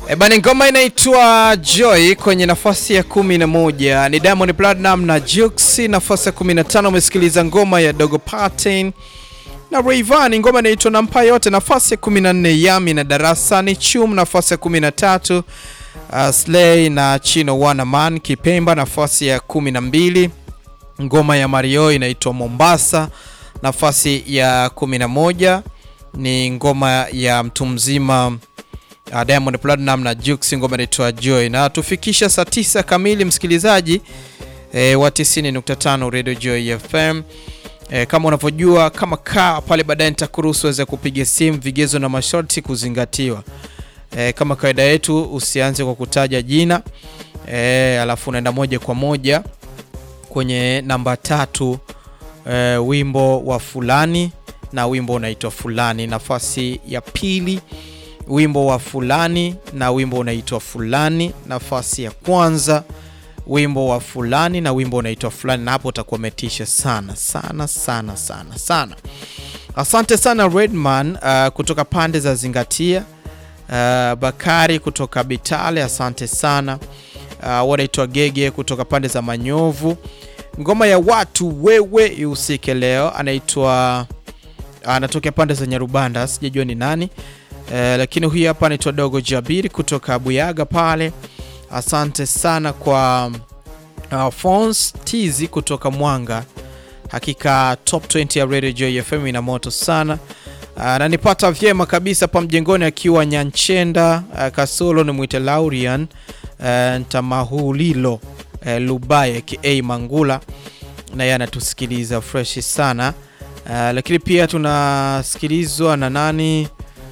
E bana, ngoma inaitwa Joy kwenye nafasi ya kumi na moja ni Diamond Platinum na Jux. Nafasi ya 15 umesikiliza ngoma ya Dogo Pattern na Rayvanny, ngoma inaitwa Nampa Yote. Nafasi ya 14 Yami na Darasa ni Chum. Nafasi ya 13 uh, Slay na Chino Wanaman Kipemba. Nafasi ya 12 ngoma ya Mario inaitwa Mombasa. Nafasi ya 11 ni ngoma ya mtu mzima uh, Diamond Platinum na Jux, ngoma inaitwa Joy, na tufikisha saa 9 kamili msikilizaji e, wa 90.5 Radio Joy FM. E, kama unavyojua kama kaa pale baadaye nitakuruhusu weze kupiga simu, vigezo na masharti kuzingatiwa. E, kama kawaida yetu usianze kwa kutaja jina e, alafu unaenda moja kwa moja kwenye namba tatu e, wimbo wa fulani na wimbo unaitwa fulani. Nafasi ya pili wimbo wa fulani na wimbo unaitwa fulani. Nafasi ya kwanza wimbo wa fulani na wimbo unaitwa fulani, na hapo utakuwa umetisha sana sana sana sana sana. Asante sana Redman uh, kutoka pande za Zingatia, uh, Bakari kutoka Bitale, asante sana uh, wanaitwa Gege kutoka pande za Manyovu. Ngoma ya watu wewe ihusike leo, anaitwa anatokea pande za Nyarubanda, sijajua ni nani eh, lakini huyu hapa anaitwa Dogo Jabiri kutoka Buyaga pale. Asante sana kwa uh, Fons Tizi kutoka Mwanga. Hakika top 20 ya Radio Joy FM ina moto sana. Uh, na nipata vyema kabisa pa mjengoni akiwa Nyanchenda uh, Kasolo ni mwite Laurian uh, Ntamahulilo uh, Lubaye aka Mangula na yeye anatusikiliza fresh sana uh, lakini pia tunasikilizwa na nani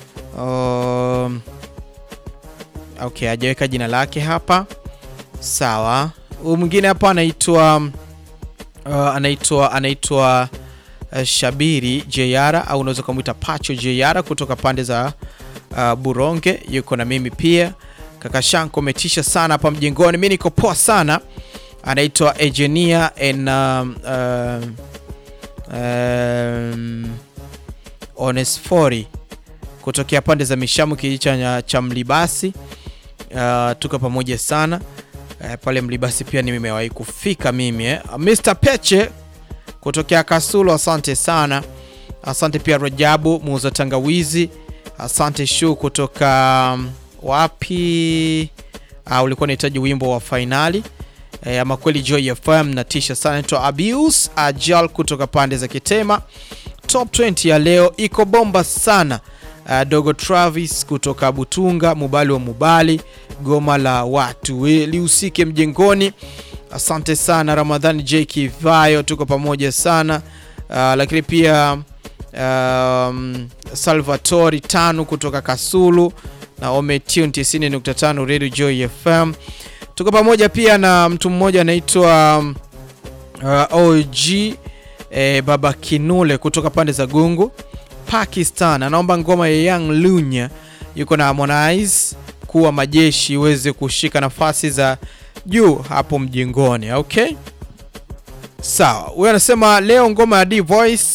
um, okay, hajaweka jina lake hapa. Sawa, huyu mwingine hapa anaitwa uh, anaitwa anaitwa uh, Shabiri Jeyara au unaweza kumwita Pacho Jeyara kutoka pande za uh, Buronge, yuko na mimi pia. Kaka Shanko umetisha sana hapa mjengoni, mimi niko poa sana. Anaitwa Ejenia en um, uh, um, Onesfori kutokea pande za Mishamu kijiji cha Mlibasi. Uh, tuko pamoja sana uh, pale Mlibasi pia nimewahi kufika mimi eh. Mr Peche kutokea Kasulo, asante sana. Asante pia Rajabu muuza tangawizi, asante Shu kutoka um, wapi? Uh, ulikuwa unahitaji wimbo wa fainali eh, ama kweli Joy FM natisha sana. Naitwa Abius Ajal kutoka pande za Kitema. Top 20 ya leo iko bomba sana. Uh, Dogo Travis kutoka Butunga, Mubali wa Mubali, goma la watu we lihusike mjengoni. Asante sana Ramadhani J Kivayo, tuko pamoja sana uh, lakini pia um, Salvatori tano kutoka Kasulu na Ometune 90.5 Radio Joy FM, tuko pamoja pia na mtu mmoja anaitwa uh, OG eh, Baba Kinule kutoka pande za Gungu Pakistan anaomba ngoma ya Young Lunya yuko na Harmonize kuwa majeshi iweze kushika nafasi za juu hapo mjengoni. Okay, sawa. Huyo anasema leo ngoma ya D Voice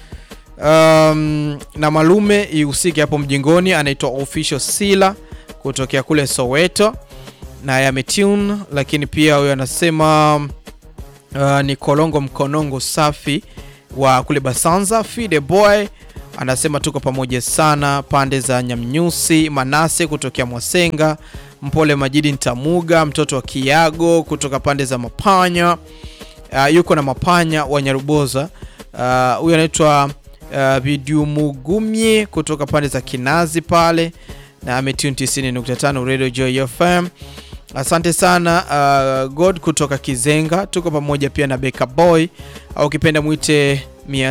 um, na Malume ihusike hapo mjengoni. Anaitwa Official Sila kutokea kule Soweto na yametune, lakini pia huyo anasema uh, ni Kolongo Mkonongo safi wa kule Basanza Fide Boy anasema tuko pamoja sana pande za Nyamnyusi. Manase kutokea Mwasenga, Mpole Majidi Ntamuga, mtoto wa Kiago kutoka pande za Mapanya. Uh, yuko na Mapanya wa Nyaruboza. Huyu uh, anaitwa uh, Bidumugumye kutoka pande za Kinazi pale na ametune 90.5 Radio Joy FM. Asante sana uh, God kutoka Kizenga, tuko pamoja pia na Beka Boy au ukipenda mwite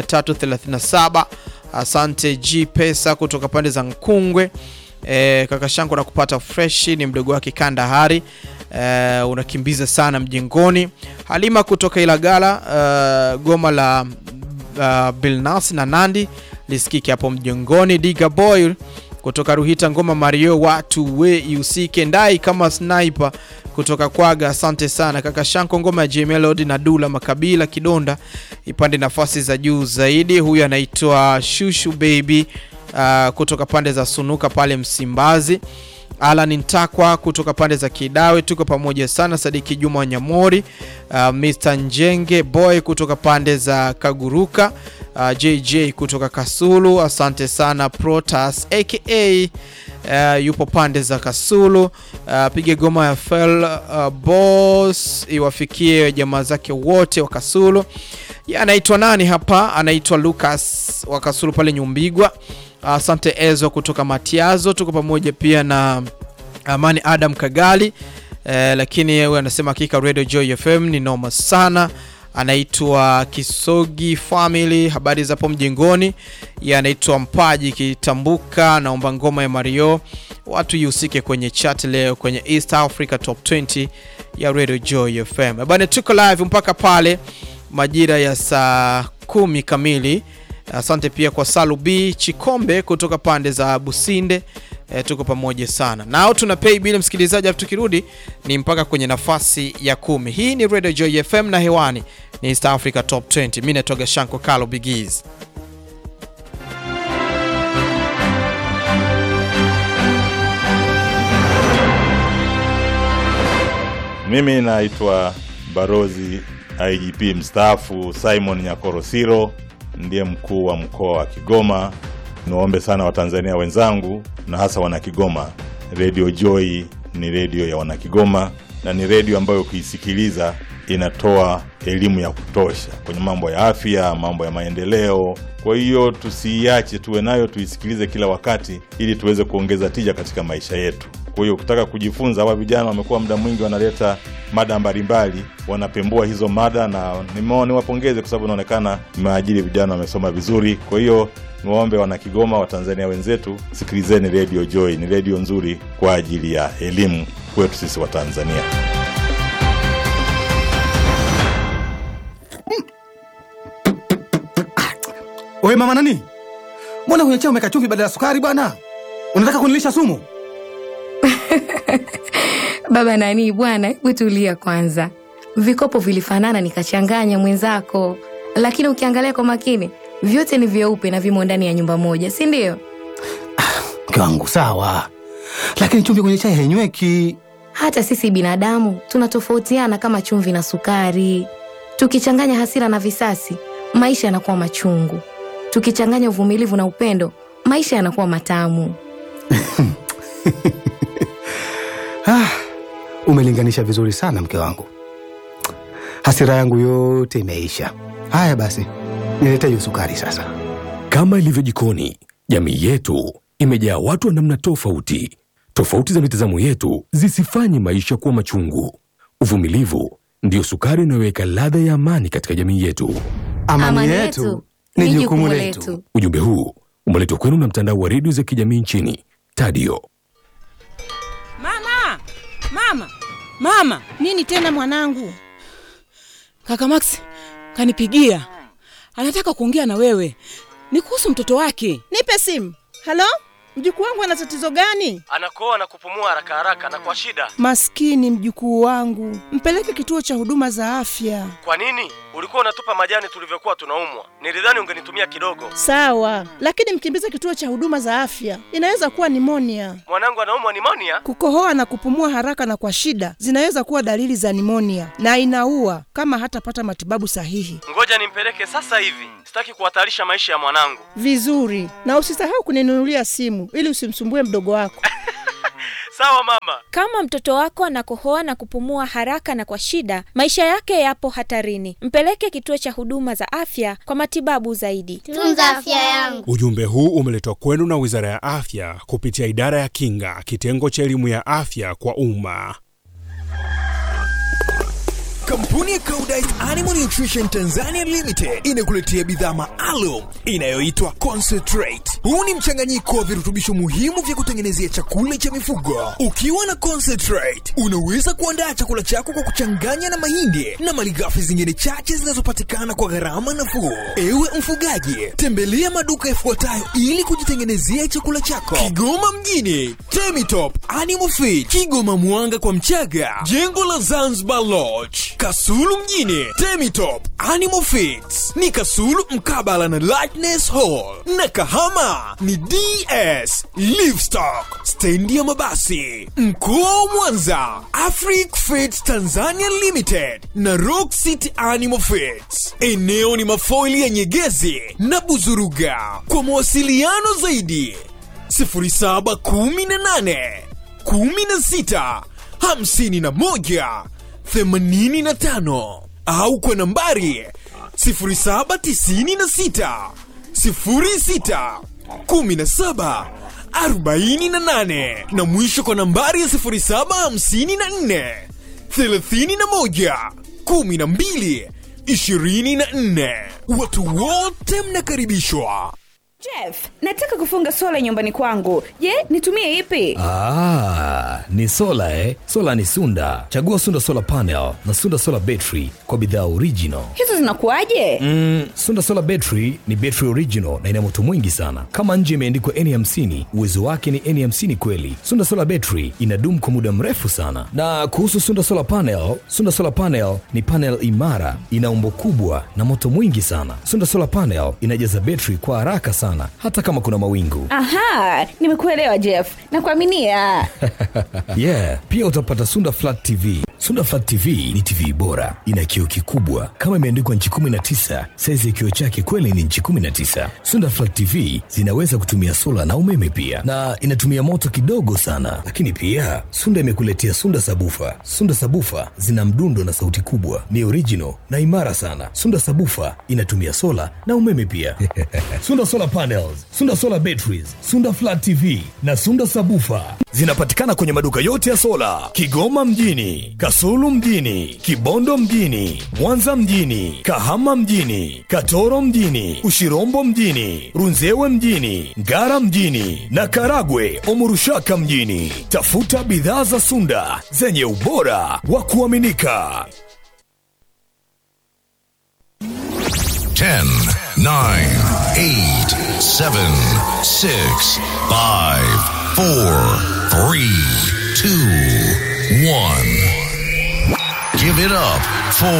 337 Asante G Pesa kutoka pande za Nkungwe. E, kaka shangu na kupata fresh ni mdogo wake Kandahari. E, unakimbiza sana mjengoni. Halima kutoka Ilagala. E, goma la uh, Bilnas na Nandi lisikike hapo mjengoni. Diga Boy kutoka Ruhita, ngoma Mario watu we ihusike ndai kama sniper kutoka Kwaga. Asante sana kaka Shanko, ngoma ya J Melody na Dula Makabila Kidonda ipande nafasi za juu zaidi. Huyu anaitwa Shushu Baby uh, kutoka pande za Sunuka pale Msimbazi. Alan Ntakwa kutoka pande za Kidawe, tuko pamoja sana. Sadiki Juma Wanyamori, uh, Mr Njenge Boy kutoka pande za Kaguruka, uh, JJ kutoka Kasulu, asante sana. Protas aka uh, yupo pande za Kasulu, uh, pige goma ya fel uh, boss iwafikie jamaa zake wote wa Kasulu. Ya, anaitwa nani hapa? Anaitwa Lucas wa Kasulu pale Nyumbigwa. Asante Ezo kutoka Matiazo, tuko pamoja pia na Amani Adam Kagali eh, lakini yeye anasema hakika Radio Joy FM ni noma sana. Anaitwa Kisogi Family, habari za hapo mjengoni. Yeye anaitwa Mpaji Kitambuka, naomba ngoma ya Mario watu ihusike kwenye chat leo kwenye East Africa Top 20 ya Radio Joy FM. Bwana, tuko live mpaka pale majira ya saa kumi kamili. Asante pia kwa Salu B Chikombe kutoka pande za Businde. E, tuko pamoja sana nao, tuna pay bill msikilizaji, afu tukirudi ni mpaka kwenye nafasi ya kumi. Hii ni Radio Joy FM na hewani ni East Africa Top 20. Mimi natoka Shanko Kalo Bigiz. Mimi naitwa Barozi IGP mstaafu Simon Nyakorosiro, ndiye mkuu wa mkoa wa Kigoma. Niwaombe sana Watanzania wenzangu na hasa Wanakigoma, Radio Joy ni redio ya Wanakigoma na ni redio ambayo ukiisikiliza inatoa elimu ya kutosha kwenye mambo ya afya, mambo ya maendeleo. Kwa hiyo tusiiache, tuwe nayo, tuisikilize kila wakati, ili tuweze kuongeza tija katika maisha yetu. Kwa hiyo ukitaka kujifunza, hawa vijana wamekuwa muda mwingi wanaleta mada mbalimbali, wanapembua hizo mada, na nimeona niwapongeze kwa sababu inaonekana mmeajiri vijana wamesoma vizuri. Kwa hiyo niwaombe wana Kigoma, Watanzania wenzetu, sikilizeni Radio Joy, ni redio nzuri kwa ajili ya elimu kwetu sisi Watanzania. Wewe mama nani? Mbona kwenye chai umeweka chumvi badala ya sukari bwana? Unataka kunilisha sumu? Baba nani bwana, hebu tulia kwanza. Vikopo vilifanana nikachanganya mwenzako, lakini ukiangalia kwa makini vyote ni vyeupe na vimo ndani ya nyumba moja, si ndio? Mke wangu sawa, lakini chumvi kwenye chai hainyweki. Hata sisi binadamu tunatofautiana kama chumvi na sukari. Tukichanganya hasira na visasi, maisha yanakuwa machungu. Tukichanganya uvumilivu na upendo, maisha yanakuwa matamu. Ah, umelinganisha vizuri sana mke wangu, hasira yangu yote imeisha. Haya basi, nilete hiyo sukari sasa. Kama ilivyo jikoni, jamii yetu imejaa watu wa namna tofauti. Tofauti za mitazamo yetu zisifanye maisha kuwa machungu. Uvumilivu ndiyo sukari inayoweka ladha ya amani katika jamii yetu. Amani, yetu ni jukumu letu. Ujumbe huu umeletwa kwenu na mtandao wa redio za kijamii nchini Tadio. Mama, mama, mama! Nini tena mwanangu? Kaka Max kanipigia, anataka kuongea na wewe, ni kuhusu mtoto wake. Nipe simu. Halo, mjukuu wangu ana tatizo gani? anakoa na kupumua haraka haraka na kwa shida. Maskini mjukuu wangu, mpeleke kituo cha huduma za afya. Kwa nini ulikuwa unatupa majani tulivyokuwa tunaumwa? Nilidhani ungenitumia kidogo. Sawa, lakini mkimbize kituo cha huduma za afya, inaweza kuwa nimonia. Mwanangu anaumwa nimonia. Kukohoa na kupumua haraka na kwa shida zinaweza kuwa dalili za nimonia na inaua kama hatapata matibabu sahihi. Ngoja nimpeleke sasa hivi, sitaki kuhatarisha maisha ya mwanangu. Vizuri, na usisahau kuninunulia simu ili usimsumbue mdogo wako. Sawa mama. Kama mtoto wako anakohoa na kupumua haraka na kwa shida, maisha yake yapo hatarini. Mpeleke kituo cha huduma za afya kwa matibabu zaidi. Tunza afya yangu. Ujumbe huu umeletwa kwenu na Wizara ya Afya kupitia Idara ya Kinga, kitengo cha elimu ya afya kwa umma. Kampuni ya Koudijt Animal Nutrition Tanzania Limited inakuletea bidhaa maalum inayoitwa Concentrate. Huu ni mchanganyiko wa virutubisho muhimu vya kutengenezea chakula cha mifugo. Ukiwa na Concentrate, unaweza kuandaa chakula chako kwa kuchanganya na mahindi na malighafi zingine chache zinazopatikana kwa gharama nafuu. Ewe mfugaji, tembelea maduka yafuatayo ili kujitengenezea chakula chako: Kigoma mjini, Temitop Animal Feed, Kigoma Mwanga kwa Mchaga, jengo la Zanzibar Lodge, Kasu Kasulu mjini, Temitop Animal Feeds ni Kasulu mkabala na Lightness Hall, na Kahama ni DS Livestock, stendi ya mabasi. Mkoa wa Mwanza, Afric Feeds Tanzania Limited na Rock City Animal Feeds. Eneo ni mafoili ya Nyegezi na Buzuruga. Kwa mawasiliano zaidi 0718 16 51 85 au kwa nambari 0796 06 17 48 na mwisho kwa nambari ya 0754 31 12 24. Watu wote mnakaribishwa. Jeff, nataka kufunga sola nyumbani kwangu. Je, nitumie ipi? Ah, ni sola eh? Sola ni Sunda. Chagua Sunda Solar Panel na Sunda Solar Battery kwa bidhaa original. Hizo zinakuwaje? Mm, Sunda Solar Battery ni battery original na ina moto mwingi sana. Kama nje imeandikwa N50, uwezo wake ni N50 kweli. Sunda Solar Battery inadumu kwa muda mrefu sana. Na kuhusu Sunda Solar Panel, Sunda Solar Panel ni panel imara, ina umbo kubwa na moto mwingi sana. Sunda Solar Panel inajaza battery kwa haraka sana hata kama kuna mawingu. Aha, nimekuelewa Jeff. Nakuaminia. yeah, pia utapata Sunda Flat TV. Sunda Flat TV ni TV bora, ina kioo kikubwa kama imeandikwa nchi 19. Saizi ya kioo chake kweli ni nchi 19. Sunda Flat TV zinaweza kutumia sola na umeme pia, na inatumia moto kidogo sana. Lakini pia Sunda imekuletea Sunda Sabufa. Sunda Sabufa zina mdundo na sauti kubwa, ni original na imara sana. Sunda Sabufa inatumia sola na umeme pia. Sunda Solar Panels, Sunda Solar Batteries, Sunda Flat TV na Sunda Sabufa zinapatikana kwenye maduka yote ya sola Kigoma mjini, Kasulu mjini, Kibondo mjini, Mwanza mjini, Kahama mjini, Katoro mjini, Ushirombo mjini, Runzewe mjini, Ngara mjini na Karagwe Omurushaka mjini. Tafuta bidhaa za Sunda zenye ubora wa kuaminika. 10, 9, 8, 7, 6, 5, 4, 3, 2, 1. Give it up for